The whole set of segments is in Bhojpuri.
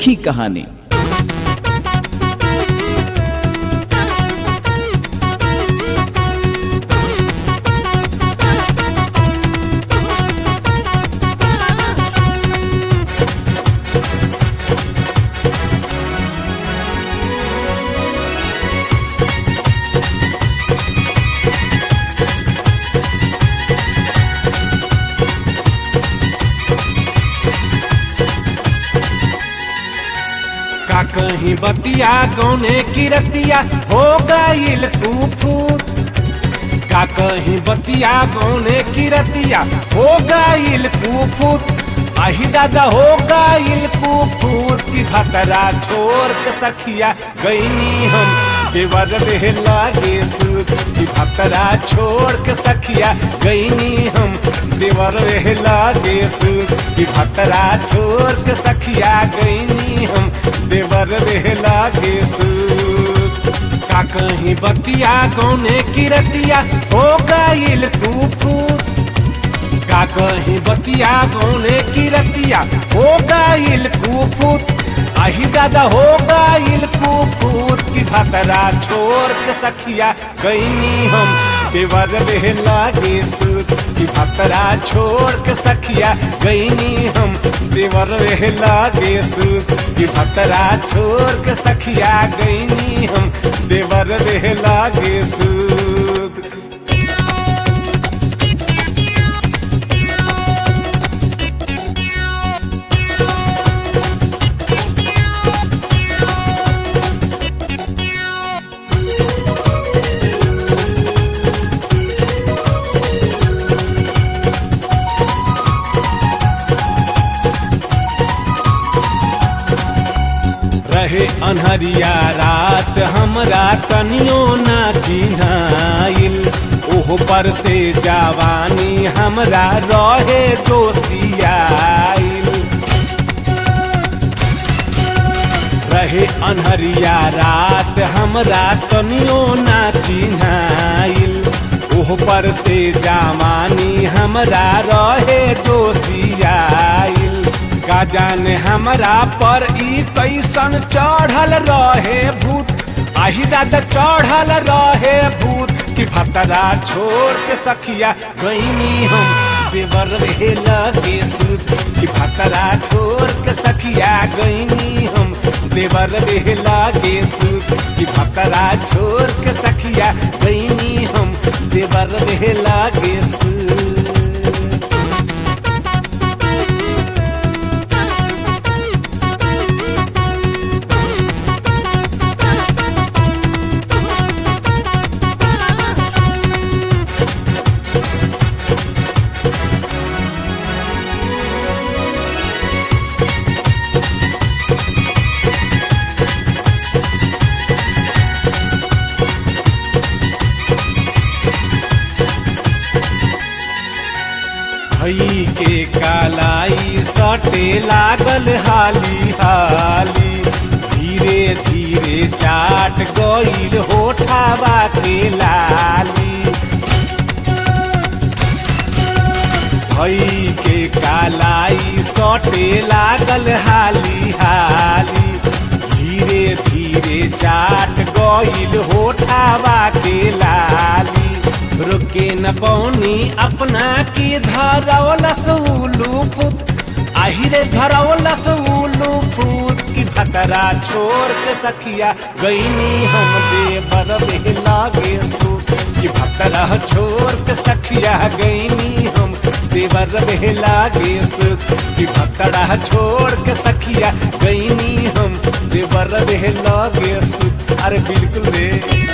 की कहानी का कहीं बतिया गौने की रतिया हो गईल कुफूत का कहीं बतिया गौने की रतिया हो गईल कुफूत आही दादा हो गईल कुफूत की भतरा छोड़ के सखिया गईनी हम देवर रहे लागे सूत की भतरा छोड़ के सखिया गईनी हम देवर रहे लागे सूत की भतरा छोड़ के सखिया गईनी हम देवर रहे लागे सूत का कहीं बतिया गौने की रतिया हो गईल कुफूत का कहीं बतिया गौने की रतिया हो गईल कुफूत आही दादा हो गईल कुफूत की भतरा छोड़ के सखिया गईनी हम देवर रहे लागे सूत की भतरा छोड़ के सखिया गईनी हम देवर रहे लागे सूत की भतरा छोड़ के सखिया गईनी हम देवर रहे लागे सूत रहे अनहरिया रात हमरा तनियो ना चिन्हाइल ओह पर से जवानी हमरा रहे जोशियाइल रहे अनहरिया रात हमरा तनियो ना चिन्हाइल ओह पर से जवानी हमरा रहे जोशियाइल का जाने हमरा पर ई कैसन चढ़ल रहे भूत आही दादा चढ़ल रहे भूत कि भतरा छोड़ के सखिया गईनी हम देवर रहे लगे सूत कि भतरा छोड़ के सखिया गईनी हम देवर रहे लागे सूत कि भतरा छोड़ के सखिया गईनी हम देवर रहे लागे सूत भई के कालाई सटे लागल हाली हाली धीरे धीरे चाट गईल होठावा के लाली भई के कालाई सटे लागल हाली हाली धीरे धीरे चाट गईल होठावा के लाली रुके न पौनी अपना की धरवलस उलू फुत आहिरे धरवलस उलू फूत की भतरा छोड़ के सखिया गईनी हम देवर दे लागे सूत की भतरा छोड़ के सखिया गईनी हम देवर दे लागे सूत की भतरा छोड़ के सखिया गईनी हम देवर दे लागे सूत अरे बिल्कुल रे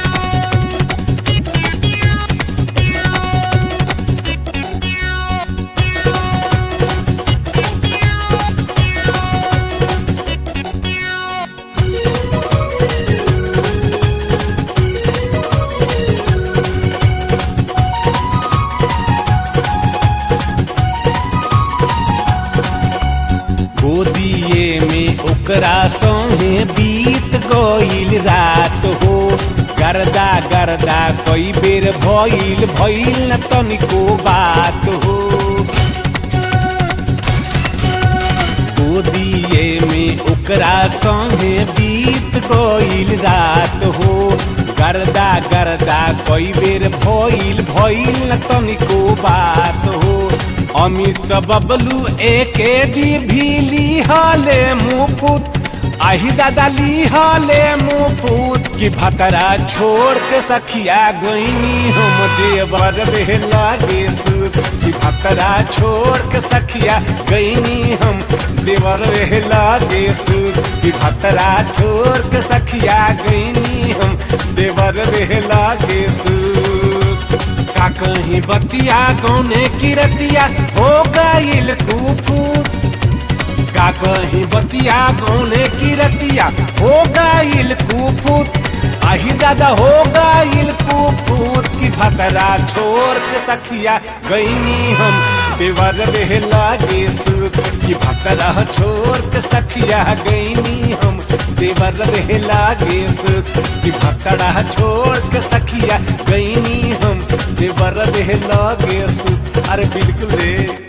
गोदिए में ओकरा संगे बीत गईल रात हो गर्दा गर्दा कई बेर भइल भइल न तनिको बात हो गोदिए में ओकरा संगे बीत गईल रात हो गर्दा गर्दा कई बेर भइल भइल न तनिको बात हो अमित बबलू एके जी भी लिहले मुफुत आही दादा लिहले मुफुत कि भतरा छोड़ के सखिया गईनी हम देवर बेहला गे सूत कि भतरा छोड़ के सखिया गईनी हम देवर बेहला गे सूत कि भतरा छोड़ के सखिया गईनी हम देवर बेहला गे सूत का कहीं बतिया गौने की रतिया हो गईल कुफूत का कहीं बतिया गौने की रतिया हो गईल कुफूत आही दादा हो गईल कुफूत की भतरा छोड़ के सखिया गईनी हम देवर बेहला गे सूत की भतरा छोड़ के सखिया गईनी हम देवर बेहला गे सूत की भतरा छोड़ के सखिया गईनी हम देवर बेहला गे सूत अरे बिल्कुल रे